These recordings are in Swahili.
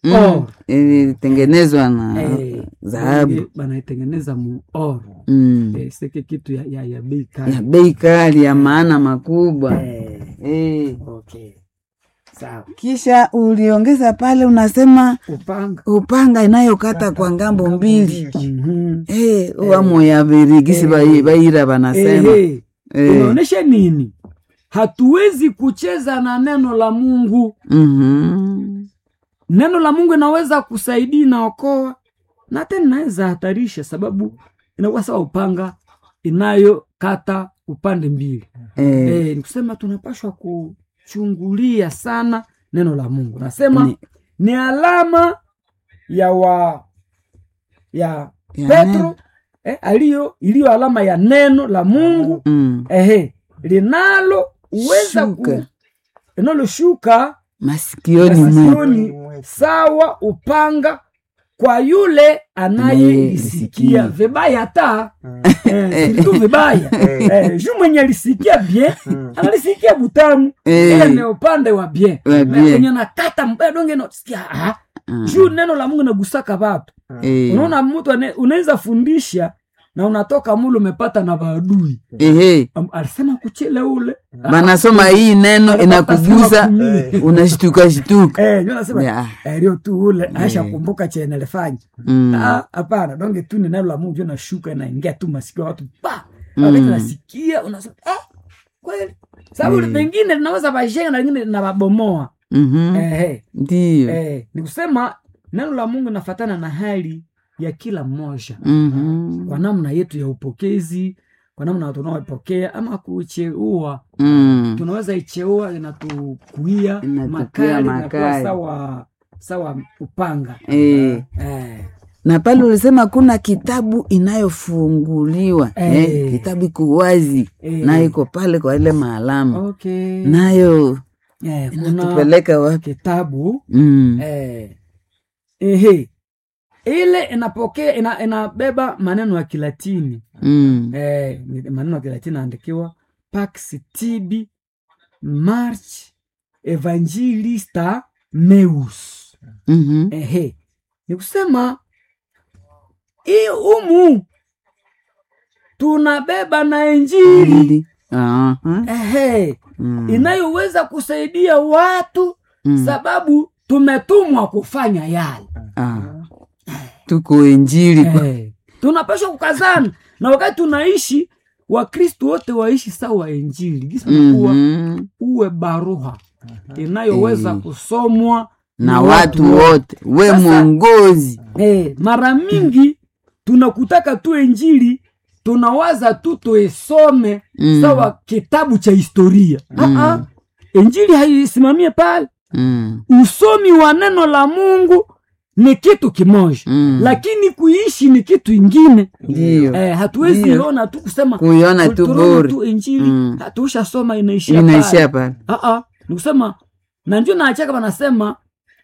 Mm. Or. ilitengenezwa na Eh, dhahabu eh, banaitengeneza mu or mm. eh, seke kitu ya, ya, ya bei ya kali bei kali ya maana makubwa eh, eh. okay. sawa kisha uliongeza pale unasema upanga upanga inayokata kwa ngambo mbili Mhm. Eh, wamo ya virigisi bai- baira banasema Ehe. Eh. inaonyesha nini hatuwezi kucheza na neno la mungu Mhm. neno la mungu inaweza kusaidia inaokoa na tena inaweza hatarisha sababu inakuwa sawa upanga inayokata upande mbili Eh, e, nikusema tunapashwa kuchungulia sana neno la mungu nasema Ni- ni, alama ya wa ya, Ya petro neno. eh, aliyo iliyo alama ya neno la mungu mm. ehe linalo uweza ku Shuka. linaloshuka masikioni mwe masikioni sawa upanga kwa yule anayelisikia Anayelisikia. vibaya hata eh, si tu vibaya eh, ju mwenye alisikia bien analisikia butamu Eh. ile ni upande wa bien Wa Na bien. kwenye nakata mbaya donge nasikia ah, Ah. juu neno la mungu nagusaka watu Eh. unaona mtu ane- unaweza fundisha na unatoka mule umepata na maadui Ehe. Am- alisema kuchele ule banasoma hii neno inakugusa unashtuka shtuka Eh, ndio nasema Ya. eh, leo tu ule aisha kumbuka chenye alifanya Mm. Ah, hapana donge tu ni neno la mungu ndio nashuka inaingia tu masikio ya watu pa Mm. wakati nasikia unasema ah, kweli sababu Eh. pengine linaweza vajenga na lingine linawabomoa Mhm. eh, ndiyo eh, ni kusema neno la mungu inafatana na hali ya kila mmoja Mhm. kwa namna yetu ya upokezi kwa namna tunaopokea ama kucheua Mm. tunaweza icheua inatukuia Inatukuia makali inakuwa makali. sawa sawa upanga Eh. eh, na pale ulisema kuna kitabu inayofunguliwa Eh. eh, kitabu iko wazi Eh. nayo iko pale kwa ile maalama okay. nayo eh, kuna inatupeleka wapi kitabu mm. eh, ehe ile inapokea ina, inabeba maneno ya kilatini Mm. eh, ni maneno ya kilatini naandikiwa pax tibi march evangelista meus Mhm. ehe ni kusema hii umu tunabeba na injili Mbili. Aha. ehe Mm. inayoweza kusaidia watu Mm. sababu tumetumwa kufanya yale Ah. tuko injili kwa- eh, tunapashwa kukazana na wakati tunaishi wakristu wote waishi sawa injili gisa nakuwa Mhm. uwe baruha inayoweza Eh. kusomwa na watu wote we Sasa- mwongozi Eh, mara mingi tunakutaka tu injili tunawaza tu tuisome Mm. sawa kitabu cha historia Mm. Ah, ah, injili haisimamie pale Mm. usomi wa neno la mungu ni kitu kimoja Mm. lakini kuishi ni kitu ingine ndiyo eh, hatuwezi Ndiyo. ona tu kusema kuiona tu- tu tunaona bure tu injili Mm. hatushasoma inaishia inaishia pale. pale Ah, ah, ni kusema na njo naachaka wanasema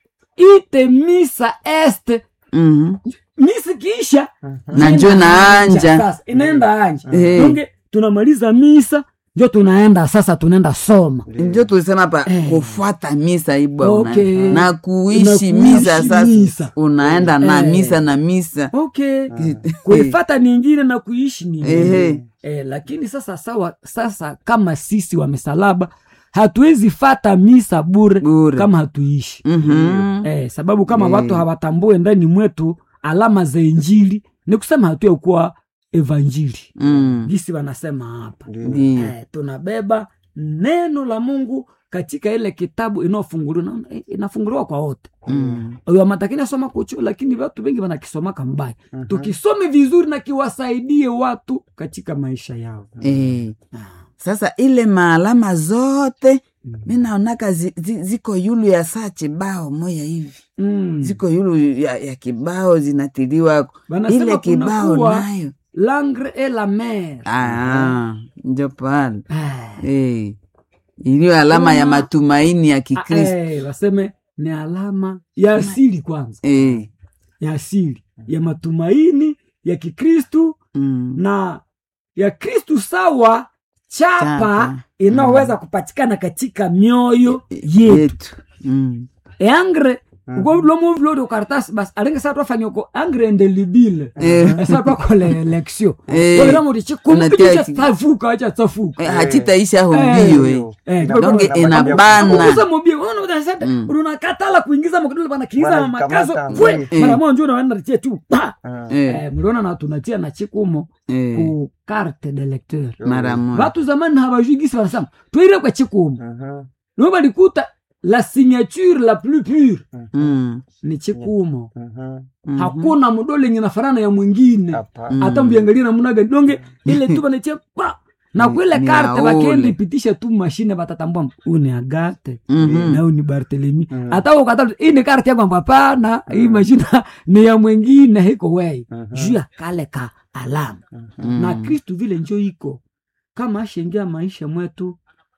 ite misa este Mhm. misi kiisha na njo naanja sasa inaenda anja Eh. donge tunamaliza misa njo tunaenda sasa tunaenda soma njo tulisema pa Eh. kufuata misa ibwa Okay. una, na Na kuishi kuishi misa sasa misa. unaenda na Eh. misa na misa okay kuifata ningine na kuishi ningine Ehe. eh, lakini sasa sawa sasa kama sisi wa misalaba hatuwezi fata misa bure, Bure. kama hatuishi Mhm. eh, sababu kama Eh. watu hawatambue ndani mwetu alama za injili ni kusema hatuya kuwa evanjili Mm. gisi wanasema hapa Ndiyo. eh, tunabeba neno la mungu katika ile kitabu inayofunguliwa na- eh, inafunguliwa kwa wote Mm. wamatakini asoma kuchu lakini watu wengi wanakisomaka mbaya tukisome vizuri na kiwasaidie watu katika maisha yao Eh. sasa ile maalama zote mi naonaka zi, zi, ziko yulu ya saa chibao moya hivi mm. ziko yulu ya, ya kibao zinatiliwa Wanasema ile kibao kunakuwa nayo langre et la mer Ah, njo pale Ah, Eh. iliyo alama ya Kuna- matumaini ya kikristo eh, waseme ni alama ya asili kwanza Eh. ya asili ya matumaini ya kikristu Mm. na ya kristu sawa chapa Chapa. inayoweza kupatikana katika mioyo yetu yetu Mm. eangre ukovulomo vulori ukaratasi basi alingi sa twafanya uko angrendelibile Eh. esa twakola election Eh. kolera muti chikumu Unatia icho chi- chatsafuka chatsafuka Eh, hachitaisha ho Eh, mbio ndio. eh. Eh, donge Nakwambia- inabana kuuza mobile unaona unasema Mm. unakatala kuingiza mkidole bana kiingiza Bana makazo kamata, fwe mm. mara moja unaenda natia tu pa Ah. Eh, eh mliona na tunatia na chikumo eh, ku carte de lecteur mara moja watu zamani hawajui gisi wanasema tuire kwa chikumo Mhm. ndio balikuta la signature la plus pure Mm, ni chikumo Mhm. mhm. hakuna mdole yenye nafanana ya mwingine Hapa. Mm. hata mbiangalia namna gani donge ile tu banachia pa na Ni- kwile ni karte ya bakendi ule. pitisha tu mashine batatambua huu ni agate Mhm. na huu ni bartelemi Mm. hata ukata hii ni karte yangu hapana hii mashine ni ya mwingine hiko wei Mhm. juu ya kale ka alama Mm. na kristu vile njo iko kama ashengia maisha mwetu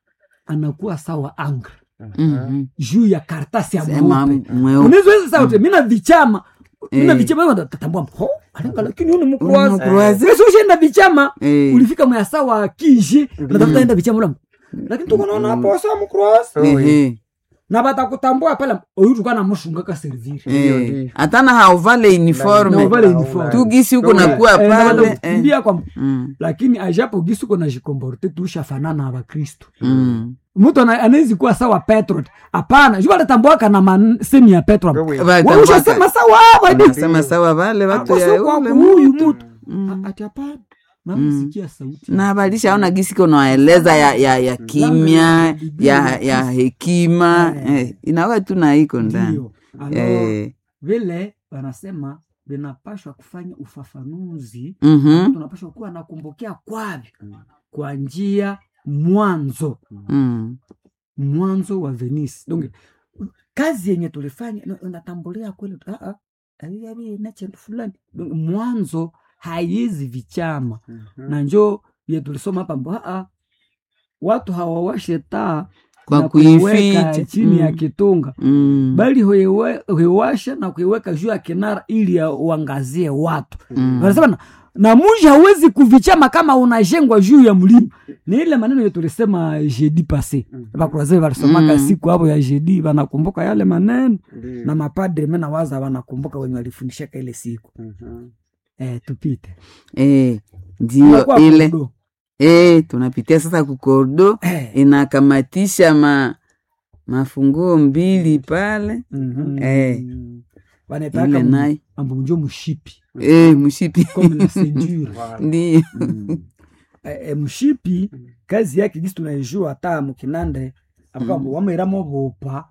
anakuwa sawa angre Mhm. juu ya kartasi ya Sema mweupe mweupe. unaweza sauti mina vichama mina Eh. vichama tatambua ho alenga lakini huu ni mkroazi Mkroazi. wewe ushaenda vichama Eh, ulifika mwasa wa kinji natafuta enda vichama ula lakini tuko naona hapo wasa mkroazi ehe, na batakutambua pale oyu tukana mushunga ka servire eh. hatana hauvale na uniforme uvale uniform tu gisi huko Ndio, nakuwa Eh, na pale eh. batakukimbia kwa Mm, lakini ajapo gisi uko najikomborte tushafanana na bakristu mm. mtu ana- anawezi kuwa sawa petro hapana juu alitambuaka na masemi ya petro Wewe. Walitambua waushasema sawa wadi Wanasema sawa vale watu ya Akose kwa ule huyu mtu. mtu Mm. A- ati hapana namsikia sauti na balishaona gisi konaeleza ya, ya, ya kimya ya, ya hekima Eh. eh, inawe tu na iko ndani ndio alors eh, vile wanasema vinapashwa kufanya ufafanuzi mhm, tunapashwa kuwa nakumbukea kwavyo kwa njia mwanzo mm, mwanzo wa venisi donc kazi yenye tulifanya na- natambulia kweli ah, ah, ali- ali na chendu fulani Donc, mwanzo haiwezi vichama Mhm. na njo ye tulisoma hapa mbo ah, ah, watu hawawashe taa Kwa na kuiweka kuificha. chini ya Mm. kitunga mm, bali huiwe- huiwasha na kuiweka juu ya kinara ili ya- uangazie watu mm. wanasema na, na muji hawezi kuvichama kama unajengwa juu ya mlima ni ile maneno yetu tulisema jeudi passe bakuraze walisomaka Mm. siku hapo ya jeudi wanakumbuka yale maneno Ndio. na mapadre mena waza wanakumbuka wenye walifundishaka ile siku Mhm. eh, tupite eh, ndio Tunakuwa ile kudo. eh, tunapitia sasa kukordo eh. inakamatisha ma mafunguo mbili pale mhm. eh, wanaitaka ile nayo mambo mjo mshipi eh, mshipi comme la ceinture Voilà. ndio eh, eh, mshipi kazi yake gisi tunaijua hata mukinande akambo mm. wamairamo bopa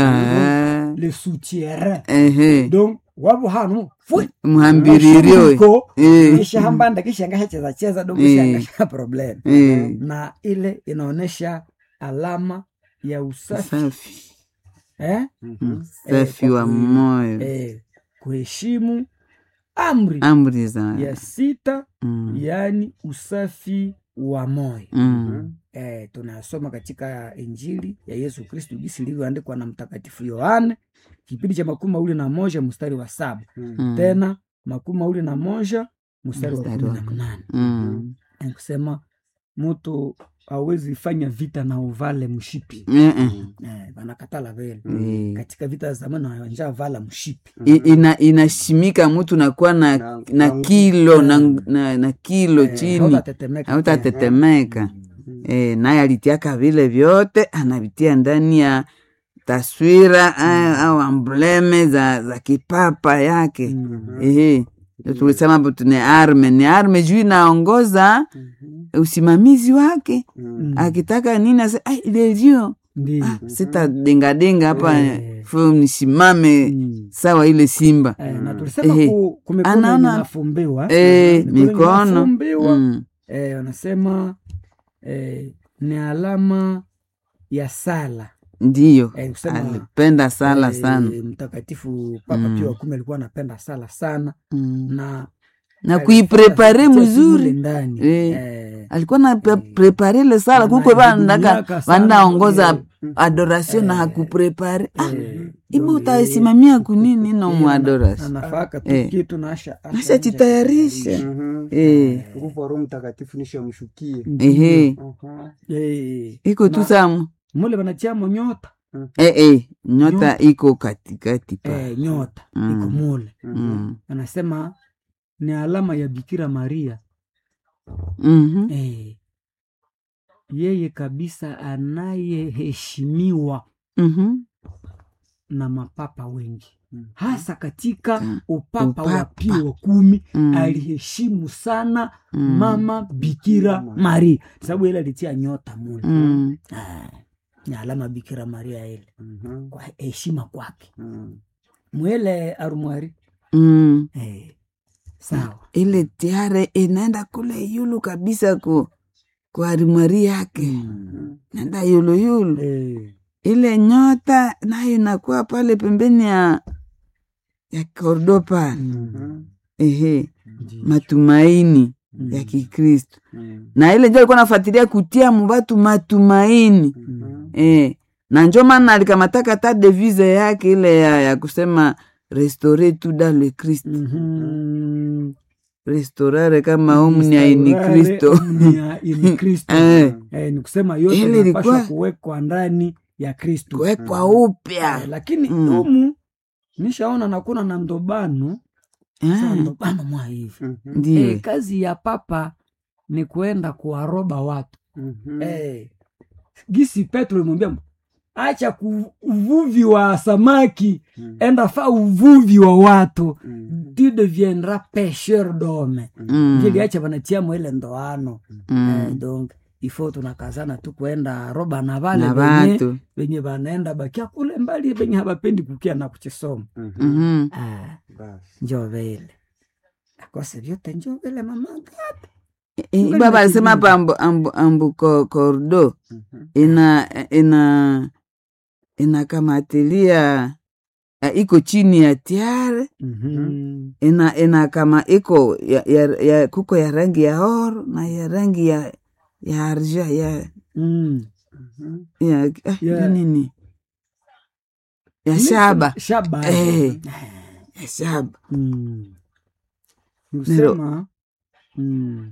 Ah, le soutien ehe, donc wabo hano fwe mhambiririo eh, Ko, eh, kisha hambanda kisha ngashacheza cheza do Eh. kisha ngasha problem eh, na ile inaonyesha alama ya usafi safi eh? Mhm. safi wa moyo Eh, kuheshimu amri amri za ya sita mm, yaani usafi wa moyo mm, eh, tunasoma katika injili ya yesu kristu gisi ilivyoandikwa na mtakatifu yohane kipindi cha makumi mawili na moja mstari wa saba Mhm. mm, tena makumi mawili na moja mstari wa Mstari kumi wa na mnane mm, Ni kusema mtu awezi fanya vita na uvale mshipi eh, eh, eh, vanakatala vele eh. katika vita za zamani wanja vala mshipi I- ina inashimika mtu nakuwa na, Na- na na- kilo na, na, na kilo Eh, chini hautatetemeka tena. hautatetemeka eh, naye alitiaka vile vyote anavitia ndani ya taswira eh, au ambleme za, za kipapa yake Mm. ehe Ndio tulisema hapo ni arme ni arme juu inaongoza Mhm. usimamizi wake Mhm. akitaka nini ase ai lelio Ndiyo. ah, sitadengadenga hapa Eh. fu nisimame Mm. sawa ile simba Eh, na tulisema Ehe. ku- kumikono Anaona- inafumbiwa eh, Mikono mikono inafumbiwa. mm. eh, wanasema eh, ni alama ya sala ndiyo eh, kusema alipenda sala eh, sana mtakatifu papa Mm. pio wa kumi alikuwa anapenda sala sana mm. na na alifanya kuiprepare vitu vile mzuri ndani Eh. eh, alikuwa na pre- prepare ile sala kuko Anajidumiaka vandaka sana vandaongoza kwenye- adoration na Eh. hakuprepare ah, eh, ibo donc, utasimamia kunini no eh, muadoration anafaka tu Eh. kitu na asha- asha- ashajitayarisha Mhm. eh, nguvu wa roho mtakatifu nishamshukie ehe Mhm. Eh, iko tu Na- samu mule wanachamo nyota eh, eh, nyota iko katikati pa eh, nyota Mm. iko mule mm. anasema ni alama ya bikira maria Mhm. eh, yeye kabisa anayeheshimiwa Mhm. na mapapa wengi hasa katika Mm. upapa, wa Upapa. Pio wa kumi Mm. aliheshimu sana Mm. mama bikira maria sababu ile alitia nyota mule Mm. Ah, ni alama bikira maria ile kwa heshima kwake mwele arumwari Mm. eh, sawa ile tiare inaenda kule yulu kabisa ku kwa arimari yake naenda yulu yulu eh, ile nyota nayo inakuwa pale pembeni ya ya kordo pale ehe matumaini ya kikristo na ile njo alikuwa nafuatilia kutia mubatu matumaini eh, na njo maana alikamataka ta devise yake ile ya, ya kusema restore tu dans le christ Mhm. restaurare kama omnia in Restaurare kristo omnia in Kristo. Eh. Eh, ni kusema yote Ile inapaswa ilikuwa- kuwekwa ndani ya Kristo kuwekwa Eh, upya lakini Mm. humu nishaona nakuna na ndobano Sasa Ah, ndobano mwa hivi ndiyo eh, kazi ya papa ni kuenda kuwaroba watu eh, gisi Petro imwambia acha ku uvuvi wa samaki enda fa uvuvi wa watu tu deviendras pêcheur d'homme Mm, vile acha vanatiamo ile ndoano mm. eh, donc ifo tunakazana tu kuenda roba na vale na venye vatu venye vanaenda bakia kule mbali venye habapendi kukia na kuchisoma Mhm. ah, njo vile akose vyote njo vile mamaga Eh, Ngali baba alisema nakijibu. hapa ambu, ambu, ambu ko- kordo ina ina inakamatilia eh, iko chini ya tiare ina ina kama iko ya, ya, ya, kuko ya rangi ya oro na ya rangi ya ya arja ya Mm. ya, ah, Ya- ya nini ya shaba shaba Eh. ya shaba Mm. nikusema mm.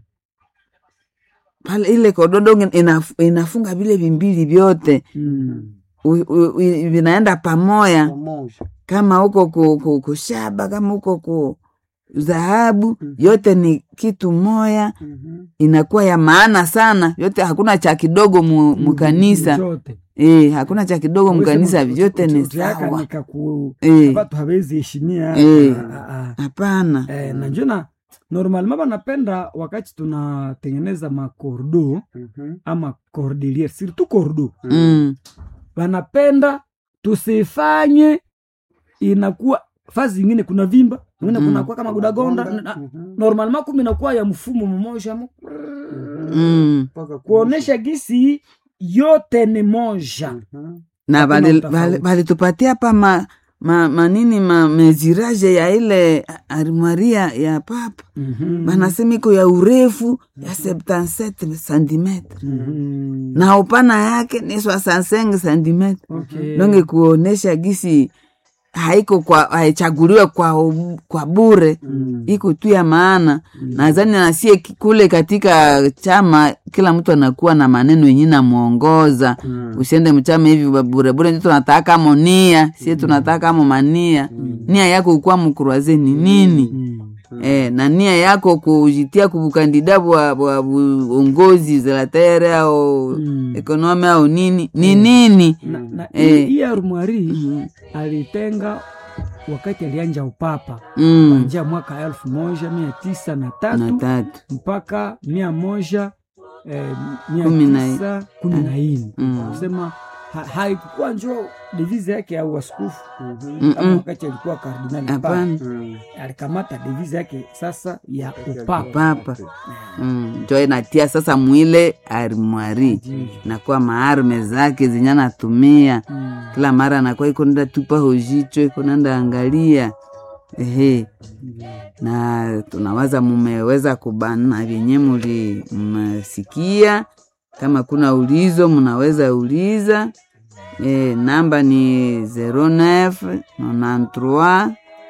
pale ile kododonge inaf, inafunga vile vimbili vyote Mm. u- u- u- vinaenda pamoya kama huko ku, ku, kushaba kama huko ku dhahabu yote ni kitu moya inakuwa ya maana sana yote hakuna cha kidogo mu, mukanisa Zote. e, hakuna cha kidogo mukanisa vyote ni Utiaka sawa nikaku- Eh. watu hawezi heshimia Eh. Ah, ah, ah. hapana Eh, na njona normalement banapenda wakati tunatengeneza makordo ama cordelier surtout kordo mm. wanapenda tusifanye inakuwa fazi ingine kuna vimba ingine Mm. kunakuwa kama gudagonda na- normalement kumi inakuwa ya mfumo mmoja mu- Mm. kuonesha gisi yote ni moja na Hakuna bali- utofauti. bali- balitupatia pa ma, ma, manini ma meziraje ya ile armaria ya papa banasema iko ya urefu ya 77 centimetre Mhm. na upana yake ni 65 centimetre Okay. donge kuonesha gisi haiko kwa haichaguliwe kwa, u- kwa bure Mm. iko tu ya maana nadhani nasie ki- kule katika chama kila mtu anakuwa na maneno yenye namwongoza usiende mchama hivi ba- burebure ndio tunataka mo nia sie tunataka mo mania nia yako ukuwa mkuraze ni nini Mm. eh, na nia yako kujitia kubukandida bwa bwa uongozi zelatere au Mm. ekonomi au nini ni nini na, na Eh. hii arumwari Mhm. alitenga wakati alianja upapa mm. kuanzia mwaka elfu moja mia tisa na na tatu tatu mpaka mia moja eh, mia Kumi na- tisa kumi na nne Mm. kusema ha, haikukuwa njo devize yake ya uaskofu kama Mm-mm. wakati alikuwa kardinali papa hapana alikamata devize yake sasa ya upapa papa mm. njo inatia sasa mwile armwari Ndiyo. nakuwa maarme zake zenye anatumia Mm. kila mara anakuwa iko nenda tupa hojicho iko nenda angalia ehe na tunawaza mumeweza kubana vyenye muli mmesikia kama kuna ulizo mnaweza uliza e, namba ni 09 93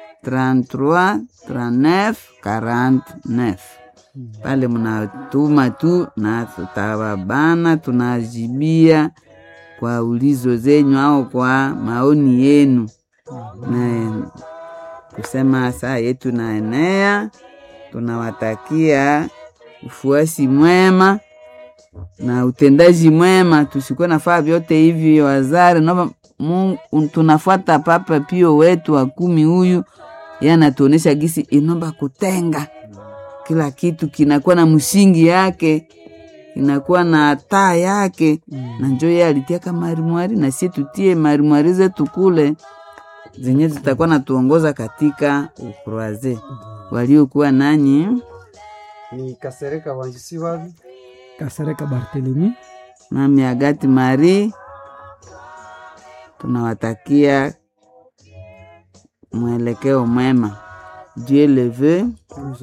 33 39 49 pale mnatuma tu na tutawabana tunajibia kwa ulizo zenyu au kwa maoni yenu na kusema saa yetu naenea tunawatakia ufuasi mwema na utendaji mwema tusikuwe nafaa vyote hivi wazari nova Mungu, tunafuata Papa Pio wetu wa kumi huyu ye anatuonesha gisi inomba kutenga kila kitu kinakuwa na msingi yake inakuwa na taa yake na njo ye alitiaka marimwari na sie tutie marimwari zetu kule zenye zitakuwa natuongoza katika ukroaze waliokuwa nanyi ni Kasereka Wanjisi wavi Kasereka Barthelemy nami Agati Mari tunawatakia mwelekeo mwema. Dieu le veut.